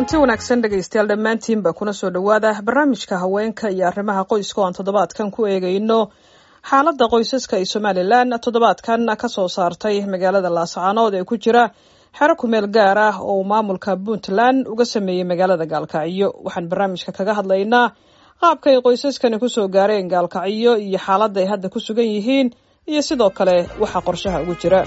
kulanti wanaagsan dhegaystayaal dhammaantiinba kuna soo dhowaada barnaamijka haweenka iyo arrimaha qoyska oo aan toddobaadkan ku eegayno xaaladda qoysaska ee somalilan toddobaadkan ka soo saartay magaalada laascaanood ee ku jira xero kumeel gaar ah oo uu maamulka puntland uga sameeyey magaalada gaalkacyo waxaan barnaamijka kaga hadlaynaa qaabka ay qoysaskani kusoo gaareen gaalkacyo iyo xaaladda ay hadda ku sugan yihiin iyo sidoo kale waxa qorshaha ugu jira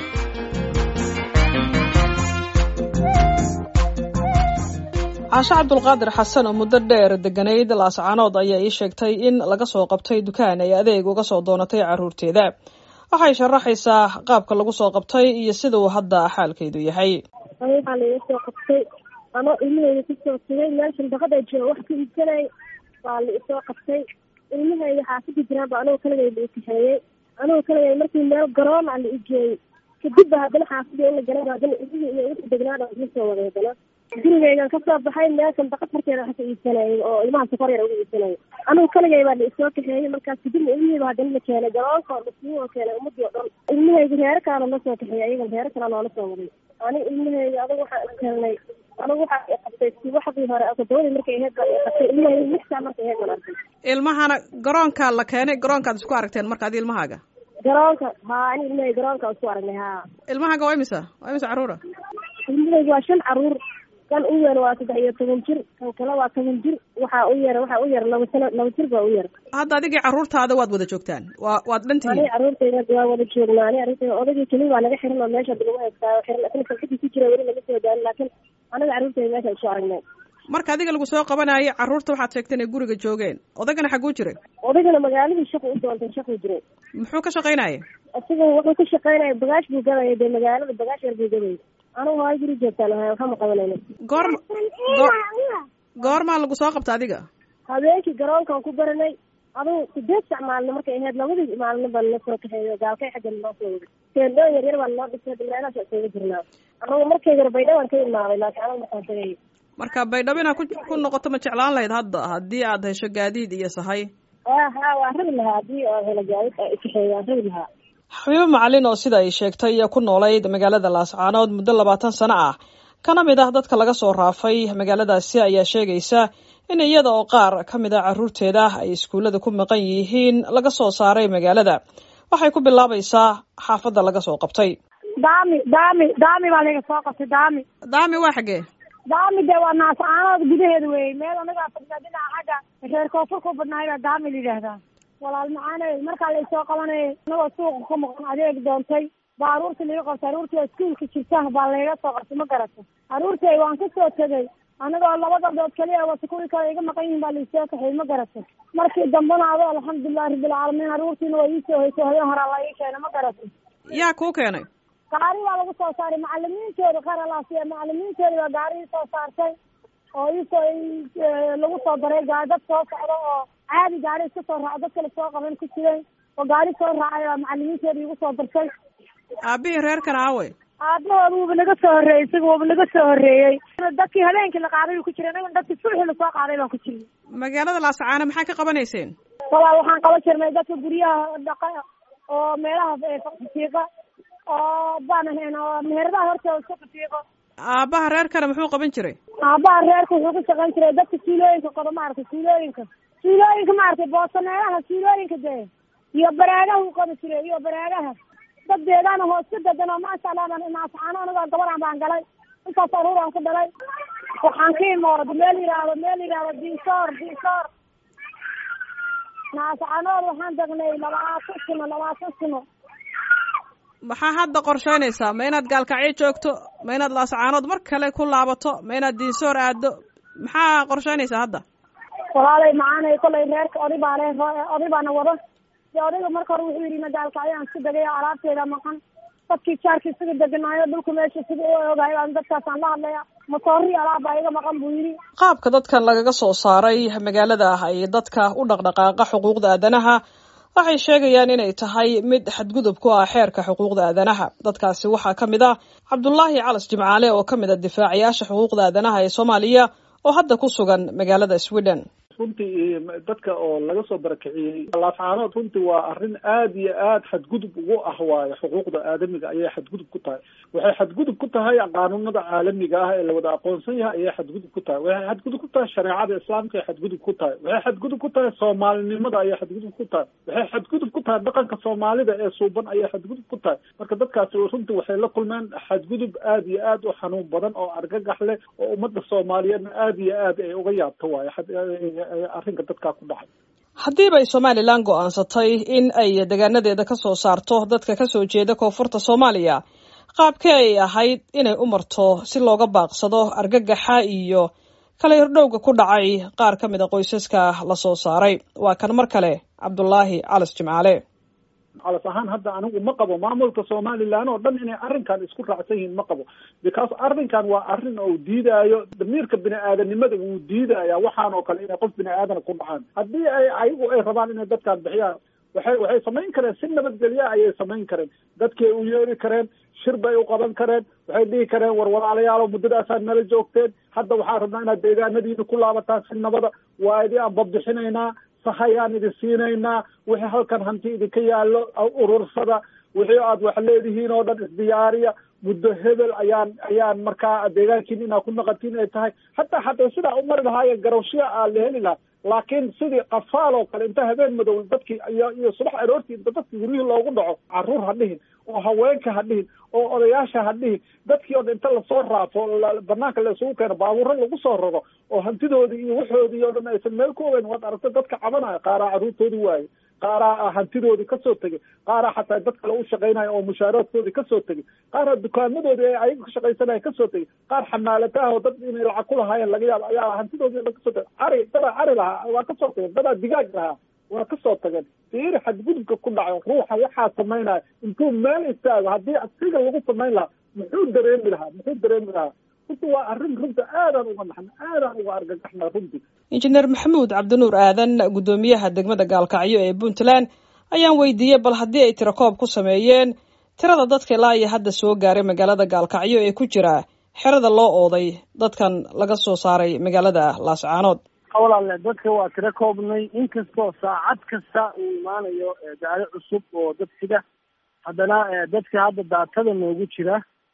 caasho cabdulqaadir xasan oo muddo dheer deganayd laascaanood ayaa ii sheegtay in laga soo qabtay dukaan ay adeeg uga soo doonatay carruurteeda waxay sharaxaysaa qaabka lagu soo qabtay iyo sida uu hadda xaalkeedu yahay waxaa laiga soo qabtay ano ilmaheyda kusoo sugay meel shandaqada jooga wax ka iibsanay waa la isoo qabtay ilmaheyda xaafada jiraanba anigoo kaligay la ikaxeeyey anigoo kaligay markii meel garoon a la igeeyey kadib ba haddana xaafadii in la galay haddana ilmihii iyo wixii degnaada isla soo waday haddana gurigeygan kasoo baxay meel sandaqad horteeda wax ka iibsanayay oo ilmaha safar yar uga iibsanayay anigu kaligay baa la isoo kaxeeyey markaas kadibna ilmihiiba haddana la keenay garoonka oo dhasmiin oo keenay ummadii oo dhan ilmaheyga reero kalena la soo kaxeeyey ayagan reero kale noola soo waday ani ilmaheyga adigu waxaan ishelnay anigu waxaa qabtay subaxdii hore todobadii markay aheyd baa qabtay ilmaheyga lix saa markay aheyd baan arkay ilmahana garoonkaa la keenay garoonkaad isku aragteen marka adi ilmahaaga garoonka haa ani ilmaheyga garoonka isku aragnay haa ilmahaaga waa imisa waa imisa carruura ilmaheyga waa shan carruur kan u yar waa saddex iyo toban jir kan kale waa toban jir waxaa u yar waxaa u yar laba sano laba jir baa u yar hadda adigii carruurtaada waad wada joogtaan waa waad dhan tihiin ani carruurtayda waa wada joognaa ani carruurtayda odagii keli waa naga xiran oo meesha lagu heestaayo xiran isna kalkadii ku jira weli laga soo gaarin laakiin anaga carruurtayda meesha isu aragnay marka adiga lagu soo qabanaayo carruurta waxaad sheegtay inay guriga joogeen odagana xagguu jiray odagana magaaladii shaqu u doontay shaquu jiray muxuu ka shaqaynaya isaga wuxuu ka shaqaynaya bagaash buu gadaya dee magaalada bagaash yar buu gadayay anigu waa guri joogtaan ahay waxama qabanayna goorma goor goormaa lagu soo qabta adiga habeenkii garoonkaan ku baranay adugu sideed sac maalina markay ahayd labadii maalina baa nala soo kaxeeyo gaalkay xagga naloo soo waday teendhooyin yar yar baa naloo dhisay meelahaas isaga jirnaa anagu markay hore baydhawaan ka imaaday laakiin anagu markaan tagay marka baydhabo inaad ku ku noqoto ma jeclaan lahayd hadda haddii aad hesho gaadiid iyo sahay ha ha waa rabi lahaa haddii oo helo gaadid kaxeeyo waan rabi lahaa xabiibo macalin oo sida ay sheegtay ku noolayd magaalada laascaanood muddo labaatan sano ah kana mid ah dadka laga soo raafay magaaladaasi ayaa sheegaysa in iyada oo qaar ka mid a carruurteeda ay iskuullada ku maqan yihiin laga soo saaray magaalada waxay ku bilaabaysaa xaafadda laga soo qabtay daami daami daami baa laga soo qabtay daami daami waa xaggee daami dee waa naascaanood gudaheeda weeye meel anagaa fadhnaa dhinaca xagga reer koonfur ku badnaay baa daami la yidhaahdaa walaal macaaney markaa laysoo qabanay anagoo suuqa ka maqan adeeg doontay baa aruurtii laga qabtay aruurtii iskuulka jirta baa layga soo qabtay ma garata aruurtay waan kasoo tegay anagoo laba gabdhood kaliya wata kuwii kale iga maqan yihin baa laisoo kaxay ma garata markii dambena ado alxamdulilahi rabbilcaalamiin aruurtiina waa iisoo hayso habeen horaa la ii keenay ma garata yaa kuu keenay gaari baa lagu soo saaray macalimiintooda qaralaasiya macalimiintooda baa gaarihii soo saartay oo iisoo lagu soo daray dad soo socdo oo caadi gaari iska soo raaco dad kale soo qaban ku jiray oo gaari soo raacay baa macalimiintooda igu soo dartay aabihii reerkan aawe aabahooda wuuba naga soo horreeyey isaga wuuba naga soo horreeyey dadkii habeenkii la qaaday buu ku jiray anaga dadkii subaxii lasoo qaaday baan ku jiray magaalada laascaano maxaa ka qabanayseen walaal waxaan qaban jirnay dadka guryaha dhaqa oo meelaha fiiqa oo baan ahayn oo meheradaha hortooda iska fiiqo aabbaha reerkana muxuu qaban jiray aabbaha reerka wuxuu ka shaqayn jiray dadka suulooyinka qodo maaragtay suulooyinka suulooyinka maaragtay boosaneelaha suulooyinka dee iyo baraagaha u qabi jiray iyo baraagaha dad deegaana hoos ka degan oo maasha allah baan naascaano anigoo gabaran baan galay intaas aruuraan ku dhalay waxaan ka imooday meel yidhaahdo meel yidhaahdo dinsoor dinsoor naascaanood waxaan degnay labaatan sano labaatan sano maxaa hadda qorsheynaysaa ma inaad gaalkacyo joogto ma inaad laascaanood mar kale ku laabato ma inaad diinsoor aado maxaa qorsheynaysaa hadda walaalay macaanay kolay reerka oday baa le oday baana wado dee odayga marka hore wuxuu yidhi ma gaalkacyo aan isku degay alaabteeda maqan dadkii jaarka isaga deganaayo dhulka meesha sida u ogahay baan dadkaasaan la hadlaya matoori alaab baa iga maqan buu yidhi qaabka dadkan lagaga soo saaray magaalada ay dadka u dhaqdhaqaaqa xuquuqda aadanaha waxay sheegayaan inay tahay mid xadgudub ku ah xeerka xuquuqda aadanaha dadkaasi waxaa ka mid ah cabdulaahi calas jimcaale oo ka mid a difaacayaasha xuquuqda aadanaha ee soomaaliya oo hadda ku sugan magaalada sweden runtii dadka oo laga soo barakiciyey laascaanood runtii waa arrin aad iyo aad xadgudub ugu ah waayo xuquuqda aadamiga ayay xadgudub ku tahay waxay xadgudub ku tahay qaanuunada caalamiga ah ee lawada aqoonsan yahay ayay xadgudub ku tahay waxay xadgudub ku tahay shareecada islaamka ay xadgudub ku tahay waxay xadgudub ku tahay soomaalinimada ayay xadgudub ku tahay waxay xadgudub ku tahay dhaqanka soomaalida ee suuban ayay xadgudub ku tahay marka dadkaasi runtii waxay la kulmeen xadgudub aad iyo aad u xanuun badan oo argagax leh oo ummadda soomaaliyeedna aad iyo aad ay uga yaabto waayo arrinka dadkaa ku dhacay haddiiba ay somalilan go-aansatay in ay degaanadeeda ka soo saarto dadka kasoo jeeda koonfurta soomaaliya qaabkee ay ahayd inay u marto si looga baaqsado argagaxa iyo kala yardhowga ku dhacay qaar ka mid a qoysaska la soo saaray waa kan mar kale cabdulaahi calas jimcaale calas ahaan hadda anigu ma qabo maamulka somalilan oo dhan inay arrinkan isku raacsan yihiin ma qabo because arrinkan waa arrin oo diidaayo damiirka bini aadanimada wuu diidaya waxaan oo kale inay qof bini aadana ku dhacaan haddii ay ayagu ay rabaan inay dadkan bixiyaan waxay waxay samayn kareen si nabadgelya ayay samayn kareen dadkay u yeeri kareen shir bay u qaban kareen waxay dhihi kareen war walaalayaalo muddadaasaad nala joogteen hadda waxaan rabnaa inaad deegaanadiina ku laabataan si nabada waa idin aan babixinaynaa sahayaan idin siinaynaa wixii halkan hanti idinka yaallo urursada wixii aad wax leedihiin oo dhan isdiyaariya muddo hebel ayaan ayaan markaa deegaankiin inaad ku naqatiin ay tahay hataa hataa sidaa u mari lahaayeen garowshiya aa la heli lahaa laakiin sidii qafaal oo kale inta habeen madow dadkii iyo iyo subax aroortii inta dadkii guryihii loogu dhaco carruur ha dhihin oo haweenka ha dhihin oo odayaasha ha dhihin dadkii oo inta lasoo raafo banaanka la isugu keeno baabuuro lagu soo raro oo hantidoodii iyo waxoodii oo dhan aysan meel ku ogeyn waad aragta dadka cabanaya qaaraa carruurtoodii waaye qaaraa hantidoodii kasoo tegay qaaraa xataa dad kale u shaqaynaya oo mushaaraadkoodii kasoo tegay qaaraa dukaamadoodii ay ayaga ka shaqaysanaya kasoo tegay qaar xamaalata ah oo dad inay lacag ku lahaayeen laga yaabo ayaa hantidoodii dhan kasoo tegay cari dadaa cari lahaa waa kasoo tageen dadaa digaag lahaa waa kasoo tageen fiiri xadgudubka ku dhaco ruuxa waxaa samaynaya intuu meel istaago haddii asiga lagu samayn lahaa muxuu dareemi lahaa muxuu dareemi lahaa runti waa arrin runta aadaan uga naxna aadaan uga argagaxna runtii injineer maxamuud cabdinuur aadan guddoomiyaha degmada gaalkacyo ee puntland ayaan weydiiyey bal haddii ay tirakoob ku sameeyeen tirada dadka ilaa iyo hadda soo gaaray magaalada gaalkacyo ee ku jira xerada loo ooday dadkan laga soo saaray magaalada laascaanood walaale dadka waa tiro koobnay inkastoo saacad kasta uu imaanayo gaari cusub oo dad sida haddana dadka hadda daatada noogu jira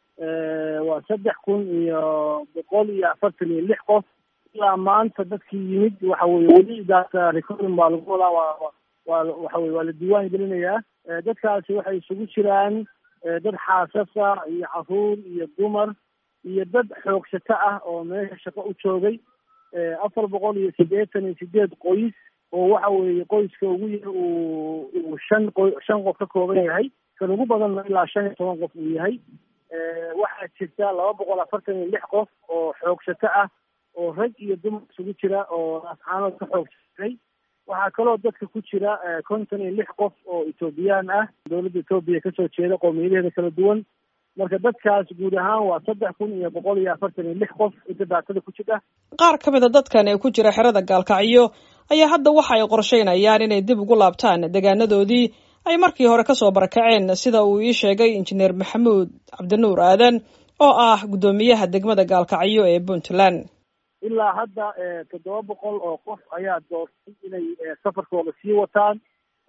waa saddex kun iyo boqol iyo afartan iyo lix qof ilaa maanta dadkii yimid waxa weye weli daata recording baa lagu wadaa waa waa waxa weye waa la diiwaan gelinayaa dadkaasi waxay isugu jiraan dad xaasasa iyo caruur iyo dumar iyo dad xoogsato ah oo meesha shaqo u joogay afar boqol iyo siddeetan iyo sideed qoys oo waxa weeye qoyska ugu yar uu uu shan qo shan qof ka kooban yahay kan ugu badanna ilaa shan iyo toban qof uu yahay waxaa jirta laba boqol afartan iyo lix qof oo xoogsato ah oo rag iyo dumar isugu jira oo asxaanood ka xoogsaday waxaa kaloo dadka ku jira konton iyo lix qof oo etoobiyaan ah dowladda etoobiya kasoo jeeda qowmiyadaheeda kala duwan marka dadkaas guud ahaan waa saddex kun iyo boqol iyo afartan iyo lix qof inta daatada ku jira qaar ka mid a dadkan ee ku jira xerada gaalkacyo ayaa hadda waxa ay qorsheynayaan inay dib ugu laabtaan deegaanadoodii ay markii hore kasoo barakaceen sida uu ii sheegay injineer maxamuud cabdinuur aadan oo ah guddoomiyaha degmada gaalkacyo ee puntland ilaa hadda toddoba boqol oo qof ayaa doortay inay safarkooda sii wataan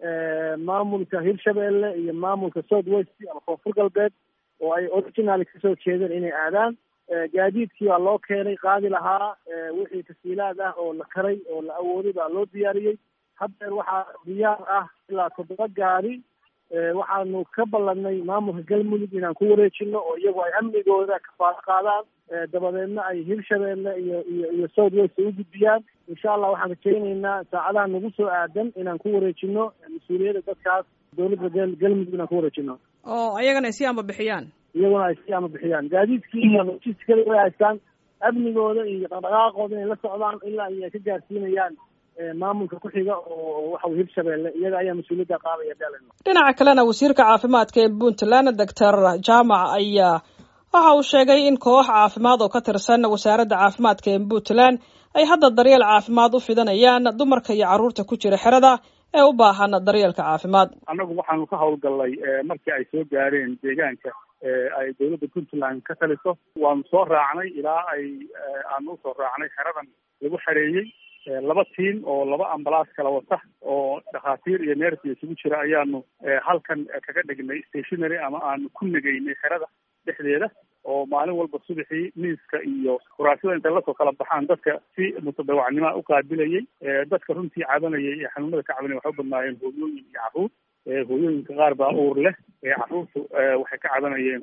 maamulka hirshabelle iyo maamulka south west ama koonfur galbeed oo ay originally kasoo jeedeen inay aadaan gaadiidkii baa loo keenay qaadi lahaa wixii tasiilaad ah oo la karay oo la awooday baa loo diyaariyey haddeer waxaa diyaar ah ilaa toddoba gaari waxaanu ka ballanay maamulka galmudug inaan ku wareejino oo iyagu ay amnigooda kafaalo qaadaan dabadeedna ay hirshabeelle iyo iyo iyo south west u gudbiyaan insha allah waxaan rajaynaynaa saacadaha nagu soo aadan inaan ku wareejino mas-uuliyadda dadkaas dowladda galmudug inaan ku wareejino oo ayagana ay sii amba bixiyaan iyaguna ay sii ama bixiyaan gaadiidkii iyo logistikada way haystaan amnigooda iyo dhaqdhaqaaqooda inay la socdaan ilaa iyo ay ka gaarsiinayaan maamulka ku xiga oo waxa weye hirshabelle iyaga ayaa mas-uuliyadda qaadaya beelen dhinaca kalena wasiirka caafimaadka ee puntland doctor jaamac ayaa waxa uu sheegay in koox caafimaad oo ka tirsan wasaaradda caafimaadka ee puntland ay hadda daryeel caafimaad u fidanayaan dumarka iyo carruurta ku jira xerada ee u baahan daryeelka caafimaad annagu waxaanu ka howlgallay markii ay soo gaareen deegaanka ay dowladda puntland ka taliso waanu soo raacnay ilaa ay aanu usoo raacnay xeradan lagu xareeyey laba tiim oo laba ambalaas kala wata oo dhakhaatiir iyo neersi isugu jira ayaanu halkan kaga dhignay stationary ama aanu ku negaynay xerada dhexdeeda oo maalin walba subaxii miiska iyo kuraasyada intay lasoo kala baxaan dadka si mutadawacnimoa u qaabilayay dadka runtii cabanayay ee xanuunada ka cabanaya waxay u badnaayeen hooyooyin iyo carruur hooyooyinka qaar baa uur leh carruurtu waxay ka cabanayeen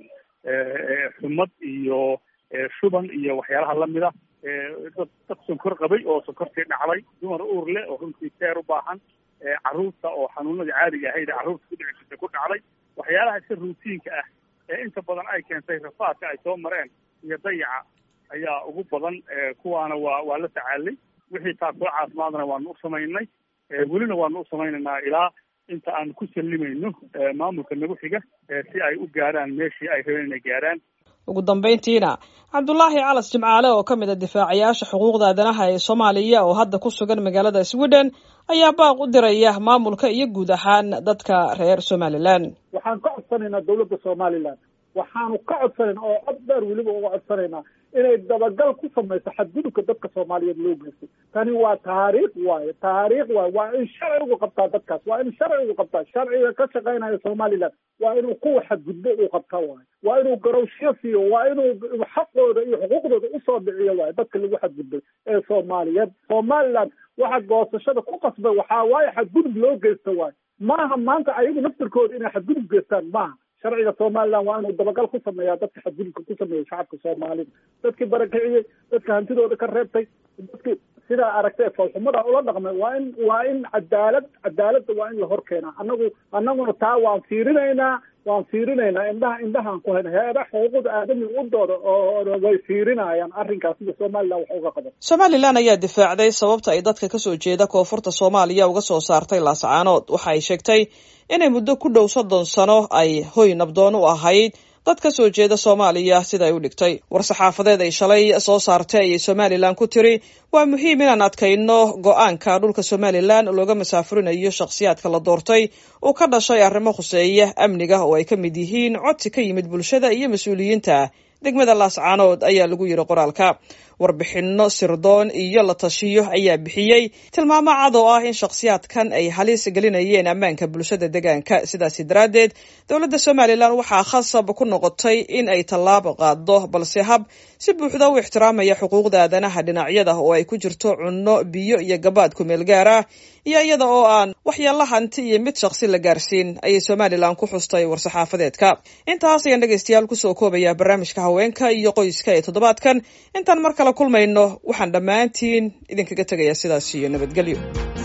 xumad iyo shuban iyo waxyaalaha lamida dad dad sonkor qabay oo sonkortii dhacday dumar uur leh oo runtii teer u baahan carruurta oo xanuunadii caadiga ahayd ee carruurta ku dhici jirtay ku dhacday waxyaalaha si routiinka ah ee inta badan ay keentay rafaadka ay soo mareen iyo dayaca ayaa ugu badan kuwaana waa waa la tacaalay wixii taakula caafimaadna waanu u samaynay welina waanu u samaynaynaa ilaa inta aan ku sallimayno maamulka nagu xiga si ay u gaaraan meeshii ay rabeen inay gaaraan ugu dambayntiina cabdulaahi calas jimcaale oo ka mid a difaacayaasha xuquuqda aadanaha ee soomaaliya oo hadda ku sugan magaalada sweden ayaa baaq u diraya maamulka iyo guud ahaan dadka reer somalilan waxaan ka codsanaynaa dawladda somalilan waxaanu ka codsanaynaa oo cod dheer weliba uga codsanaynaa inay dabagal ku samayso xadgudubka dadka soomaaliyeed loo geystay tani waa taariikh waaye taariikh waaye waa in sharci ugu qabtaa dadkaas waa in sharci ugu qabtaa sharciga ka shaqaynaya somalilan waa inuu kuwa xadgudbo uu qabtaa waaye waa inuu garowsho siiyo waa inuu xaqooda iyo xuquuqdooda usoo dhiciyo waaye dadka lagu xadgudbay ee soomaaliyeed somalilan waxa goosashada ku qasbay waxaa waaye xadgudub loo geysta waaye maaha maanta ayagu naftirkooda inay xadgudub geystaan maaha sharciga somalilan waa inuu dabagal ku sameeyaa dadka xadgudubka ku sameeyay shacabka soomaalida dadkii barakiciyey dadka hantidooda ka reebtay dadkii sidaa aragtay foolxumada ula dhaqmay waa in waa in cadaalad cadaaladda waa in la hor keenaa anagu anaguna taa waan fiirinaynaa waan fiirinaynaa indhaha indhahaan ku hayna hay-ada xuquuqda aadamiga u dooda oo way fiirinayaan arrinkaas sida somalilan wax uga qaban somalilan ayaa difaacday sababta ay dadka kasoo jeeda koonfurta soomaaliya uga soo saartay laascaanood waxa ay sheegtay inay muddo ku dhow soddon sano ay hoy nabdoon u ahayd dad ka soo jeeda soomaaliya sida ay u dhigtay war-saxaafadeed ay shalay soo saartay ayay somalilan ku tiri waa muhiim inaan adkayno go-aanka dhulka somalilan looga masaafurinayo shakhsiyaadka la doortay uu ka dhashay arrimo khuseeya amniga oo ay ka mid yihiin codsi ka yimid bulshada iyo mas-uuliyiinta degmada laascaanood ayaa lagu yidhi qoraalka warbixinno sirdoon iyo la tashiyo ayaa bixiyey tilmaamo cad oo ah in shakhsiyaadkan ay halis gelinayeen ammaanka bulshada deegaanka sidaasi daraaddeed dowladda somalilan waxaa khasab ku noqotay in ay tallaabo qaado balse hab si buuxda u ixtiraamaya xuquuqda aadanaha dhinacyada oo ay ku jirto cunno biyo iyo gabaad ku meel gaar ah iyo iyada oo aan waxyaalla hanti iyo mid shakhsi la gaarsiin ayay somalilan ku xustay war-saxaafadeedka intaas ayaan dhegaystayaal kusoo koobaya barnaamijka haweenka iyo qoyska ee toddobaadkan intaan mar kale kulmayno waxaan dhammaantiin idinkaga tegayaa sidaas iyo nabadgelyo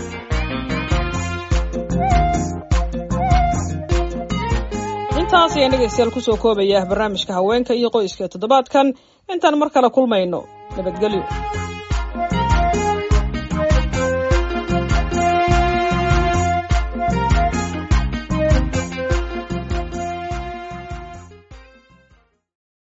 intaas ayaan dhegaystayaal kusoo koobaya barnaamijka haweenka iyo qoyska ee toddobaadkan intaan mar kale kulmayno nabadgelyo